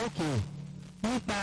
ok nípa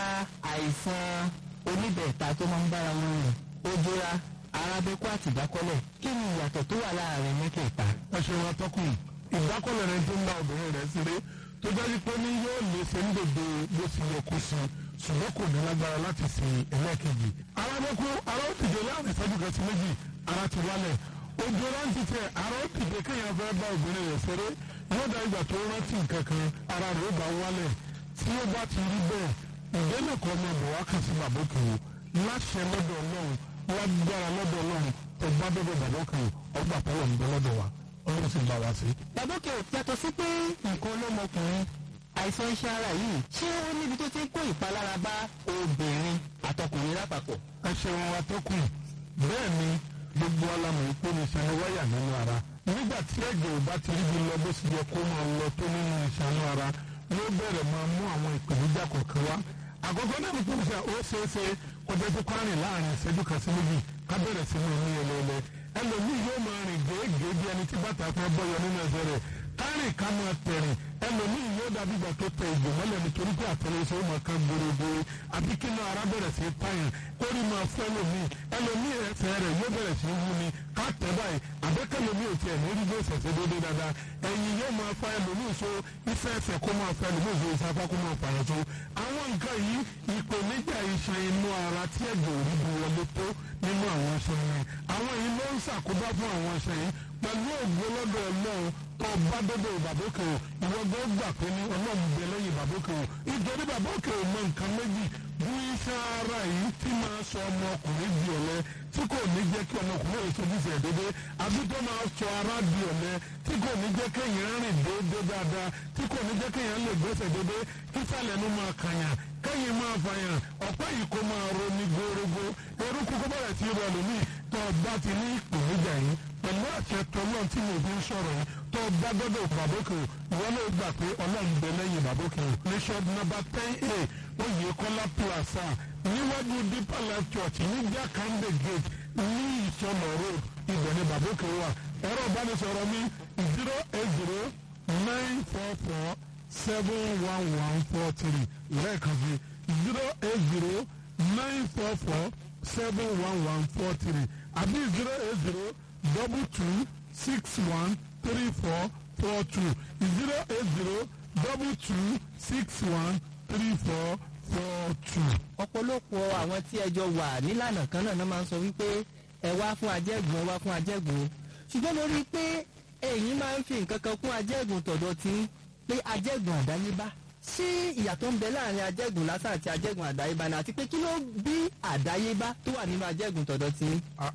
àìsàn oníbẹ̀ẹ̀ta tó máa ń bára wọn rìn ojúra arábẹ́kú àti ìdákọ́lẹ̀ kí ni ìyàtọ̀ tó wà láàrin mẹ́tẹ̀ẹ̀ta. ẹ ṣe wọn tọkùn ìdákọ́lẹ̀ rẹ tó ń bá obìnrin rẹ̀ ṣeré tó dájú pé ní yóò lè ṣe ń dòdò bó ti yẹ kó sí ṣùgbọ́n kò ní lágbára láti ṣe ẹlẹ́ẹ̀kejì. arábẹ́kú ara ó dìde láàrin ìṣẹ́jú kan sí méjì ara ti wálẹ̀ ojú rántí tẹ ara ó dìde kéèyàn fẹ́ bá obìnrin rẹ̀ ṣeré yóò dá ìgbà tó rántí nǹkan kan ara rẹ̀ ó bá wálẹ̀ tí ó bá ti rí bẹ́ẹ̀ ìdẹ́nà kan ọmọ bọ̀ wá kàn sí bàbá òkè o láṣẹ lọ́dọ̀ ọlọ́run lágbára lọ́dọ̀ ọlọ́run ọgbà bẹ́bẹ̀ bàbá òkè o ọgbà pẹ́lú ọ̀nbẹ lọ́dọ̀ wa ọlọ́run sì ń bá wa sí. Bàbókè yàtọ̀ sí pé nǹkan ọlọ́mọkùnrin àìsàn iṣẹ́ ara yìí ṣé ó níbi tó ti ń kó ìpalára bá obìnrin àtọkùnrin lápapọ̀. ẹ ṣeun wa tó kù bẹ́ẹ̀ ni gbogbo alamọ̀ ìpè ní ìṣẹ́ni wáyà nínú ara nígbà tí ẹ̀jẹ̀ ò bá ti rí bí lọ bó sì yẹ kó máa lọ tó nínú ìṣẹ́nu ara yóò bẹ̀rẹ̀ máa mú àwọn ìpèníjà kọ̀ọ̀kan wá àkọ́kọ́ náà ní kókò sí ó ṣeé ṣe kọjá tó kárìn láàrin ìṣẹ́jú kan sí méjì ká bẹ̀rẹ̀ sí ní ní ẹlẹ́ẹ̀lẹ́ ẹlòmíì yóò máa rìn gèégèé bí ẹni tí bàtà fẹ́ bọ́yọ nínú ẹsẹ̀ rẹ̀ kárìn ká máa tẹ̀rìn ẹlòmíì yóò dàbí ìgbà tó tẹ ìgbò mọ́lẹ̀ nítorí pé àtẹlẹsẹ̀ ó máa kan gbòrògbòrò àbí kí inú ara bẹ̀rẹ̀ sí tàyàn kórì máa fẹ́ ẹlòmíì ẹlòmíì ẹsẹ̀ rẹ̀ yóò bẹ̀rẹ̀ sí wú ni ká tẹ̀ báyìí àbẹ́kẹ́lòmíì ò tiẹ̀ ní rí bí ìṣẹ̀ṣẹ̀ dédé dáadáa ẹ̀yìn yóò máa fa ẹlòmíì so iṣẹ́ ẹsẹ̀ kó máa fa ẹlòmíì so ìsapá kó máa fàyàn so àwọn nǹkan yìí ìpèníjà iṣan inú ara tí ẹ̀jẹ̀ ò rí bu wọlé tó nínú àwọn iṣan yẹn àwọn yìí ló ń ṣàkóbá fún àwọn iṣan yìí pẹ̀lú ògbó lọ́dọ̀ ọlọ́run tó bá dọ́dọ̀ ìbàbókè o ìwọ gbọ́ gbà pé ní ọlọ́run bẹ lẹ́yìn ìbàbókè o nítorí ìbàbókè o mọ nǹkan méjì bí iṣan ara yìí tí máa sọ ọmọkùnrin di ọ̀lẹ tí kò ní jẹ́ kí ọmọkùnrin yìí tóbi fẹ̀ dédé àbí tó máa sọ ara di ọ̀lẹ tí kò ní jẹ́ kéèyàn rìn déédéé dáadáa tí kò ní jẹ́ kéèyàn lè gbẹ́sẹ̀ dédé kí sàlẹ̀ nu máa kàyàn kẹ́yìn máa fàyàn ọ̀pá yìí kó máa romi górógó eruku kó bẹ̀rẹ̀ sí rọ lómi tó bá ti ní ìpèníjà yìí pẹ̀lú àṣẹ tọ́lọ́ tí mo fi ń sọ̀rọ̀ yìí tó bá gbọ́dọ̀ bàbókè o ìwọ ló gbà pé ọlọ́run bẹ lẹ́yìn bàbókè o ní shop number ten a oyè kọ́lá plaza níwájú deeper life church ní jakande gate ní ìsọlọ road ibẹ̀ ni bàbókè wà ẹ̀rọ ìbánisọ̀rọ̀ mi zero eight zero nine four four seven one one four three lẹ́ẹ̀kan sí zero eight zero nine four four seven one one four three àbí zero eight zero double two six one three four four two zero eight zero double two six one three four four two. ọ̀pọ̀lọpọ̀ àwọn tí ẹjọ́ wà nílànà kan náà máa ń sọ wípé ẹ wá fún ajẹ́gùn ẹ wá fún ajẹ́gùn ṣùgbọ́n mo rí i pé ẹ̀yin máa ń fi nǹkan kan kún ajẹ́gùn tọ̀dọ̀ tí pé ajẹ́gùn àdáyébá ṣé ìyàtọ̀ ń bẹ láàrin ajẹ́gùn lásán àti ajẹ́gùn àdáyébá ni àti pé kí ló bí àdáyébá tó wà nínú ajẹ́gùn tọ̀dọ̀ tí.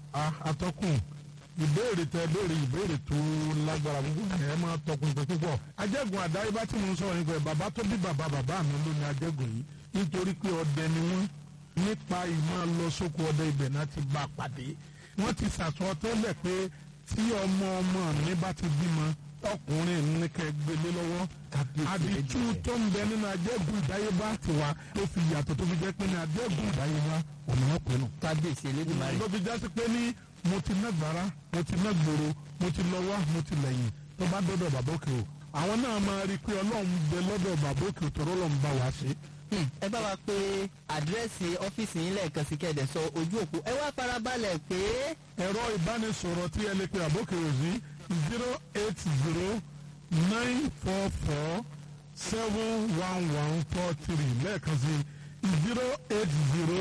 atọ́kùn ìbéèrè tẹ béèrè ìbéèrè tó lágbára púpọ̀ ẹ máa tọkùnkùn púpọ̀ ajẹ́gùn àdáyébá tí mo ń sọ̀rọ̀ nípa ẹ̀ bàbá tó bí bàbá bàbá mi ló ní ajẹ́gùn yìí nítorí pé ọdẹ ni wọ́n nípa ìmọ̀ lọ sóko ọdẹ ibẹ̀ náà ti bá a pàdé wọ́n ti sàtọ́ tẹ́lẹ̀ pé tí ọmọ ọmọ mi bá ti bímọ ọkùnrin ní kẹ gbélé lọ́wọ́ àdìtú tó ń bẹ nínú ajẹ́gùn ìdáyébá tiwa tó fi yàtọ̀ tó fi jẹ́ pé ní ajẹ́gùn ìdáyébá ọ̀nà wọn pinnu. kábíyèsí elédùnmarè. ló fi jásí pé ní mo ti ná gbàrà mo ti ná gbòòrò mo ti lọ wá mo ti lẹ́yìn tó bá dọ́dọ̀ bàbá òkè o àwọn náà máa rí i pé ọlọ́run bẹ lọ́dọ̀ bàbá òkè tó rọ́lọ́run bá wa ṣe. ẹ bá wa pé àdírẹ́sì ọ́fíìsì yín lẹ́ẹ̀kan sí kẹ́ẹ̀dẹ̀ sọ ojú òpó ẹ wá farabalẹ̀ pé. ẹ̀rọ ìbánisọ̀rọ̀ tí ẹ lè pe àbókè òsì zero eight zero nine four four seven one one four three lẹ́ẹ̀kan sí zero eight zero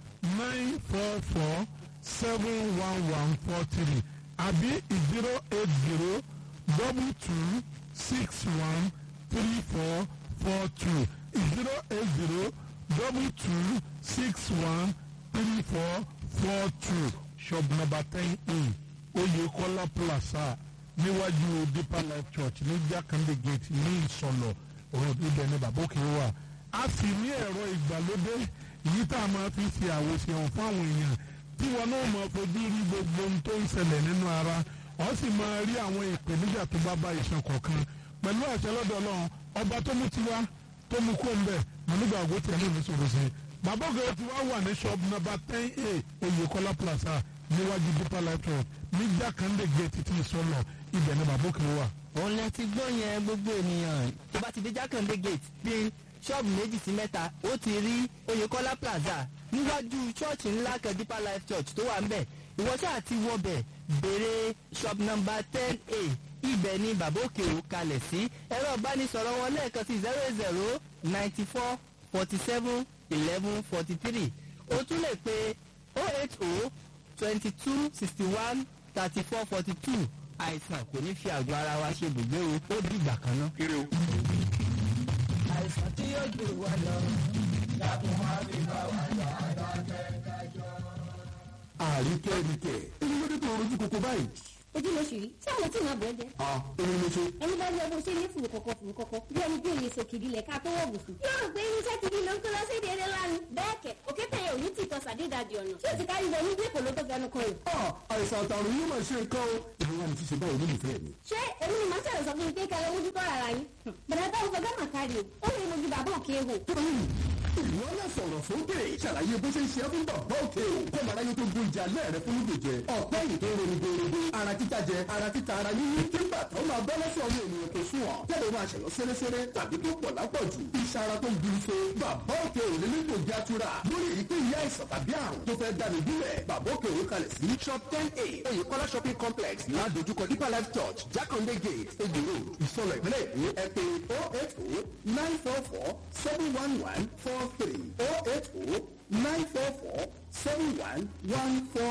nine four four seven one one four three àbí zero eight zero double two six one three four four two zero eight zero double two six one three four four two shop number ten a Oyekola Plaza níwájú Deeper Life Church ní Jakande Gate ní Ìsọlọ road ibẹ̀ ní bàbá òkè wà. a sì ní ẹ̀rọ ìgbàlódé yìí tá a máa fi ṣe àwòṣe hàn fún àwọn èèyàn tí wọn náà máa fojú rí gbogbo ohun tó ń ṣẹlẹ̀ nínú ara ọ sì máa rí àwọn ìpèníjà tó bá bá iṣan kọ̀ọ̀kan pẹ̀lú àṣẹ lọ́dọ̀ Ọlọ́run ọba tó mú tiwa tó mú kó ń bẹ̀ mọ̀nùgbà àgọ́ tiẹ̀ náà ní sọ̀rọ̀ sí i bàbá òkè tí wàá wà ní shop number ten a Oyekola Plaza níwájú Deeper Life Church ní Jakande Gate tí ìsọlọ ibẹ̀ ni bàbá òkè wà. òun lẹ ti gbọ́ yẹn gbogbo ènìyàn tó bá ti dé Jákàndé gate bí ṣọ́ọ̀bù méjì sí mẹ́ta ó ti rí oyèkọ́lá plaza níwájú ṣọ́ọ̀ṣì ńlá kan deeper life church tó wà ń bẹ̀ ìwọ ṣáà ti wọbẹ̀ béèrè shop number ten a ibẹ̀ ni bàbá òkè ò kalẹ̀ sí ẹ̀rọ ìbánisọ̀rọ̀ wọn lẹ́ẹ̀kan sí zero zero ninety four forty seven eleven forty three o tún lè pe oh eight oh twenty two sixty one thirty four forty two àìsàn kò ní fi àgọ́ ara wa ṣe bùgbé o ó dìgbà kan náà. ire o. àìsàn tí yóò jù wá lọ. àríkẹ́ríkẹ́ èyí ló dé tó rojú koko báyìí. ojú ló ṣì rí tí àwọn tí màá bọ̀ ẹ́ jẹ́. a èmi mo ṣe. ẹni bá yọ bó ṣe ní fùrù kọ̀kọ̀ fùrù kọ̀kọ̀ bí ẹni bí òye sòkìdí lẹ̀ ká tó wọ̀ bùsùn. yóò rò pé irinṣẹ́ gidi ló ń kó lọ sí èdè eré lánàá. bẹ́ẹ̀ kẹ̀ òkété yẹn ò ní tìtọ́ sàdédàjì ọ̀nà tí ó ti kárí wọnú bí èkó ló tó fẹnu kan rẹ̀. a àìsàn àtàrùn yóò máa ṣe nǹkan o. ìlú wa ni ti ṣe báwo olólùfẹ́ mi. ṣé èmi ni màá ṣẹ̀rọ̀ sọ fún mi pé kẹlẹ́ ojú tó rárá yín. bẹ̀rẹ̀ bá òfò gánà kárí o ó lè mojú bàbá òkè hò. ìwọ náà sọ̀rọ̀ sókè ṣàlàyé bó ṣe ń ṣe é fún bàbá òkè o. kó màá ráyé tó gun ìjà lẹ́ẹ̀rẹ́ fún lóògùn jẹ. ọ̀pẹ́ yìí tó ń ronú gbòòrò ara títa jẹ ara títa ara yíyí kí bàtà ó máa bọ́ lọ́sọ̀ ọmọ ènìyàn tó sún ọ. tẹ́lẹ̀ máa ṣẹ̀yọ́ sẹ́rẹ́sẹ́rẹ́ tàbí tó pọ̀ lápọ̀jù. iṣẹ́ ara tó ń gbin so. bàbá òkè ò lè nílò ìjà tura. lórí èyíkéyìí àìsàn tàbí àrùn tó fẹ́ dání bílẹ̀. bàbá òkè ò kalẹ̀ sí. shop ten a oyèkọ́lá shopping complex ládojúkọ deeper life church jákàndé gate egbò road ìsọlọ ìpínlẹ̀ èkó ẹ pé oh eight oh nine four four seven one one four three oh eight oh nine four four seven one one four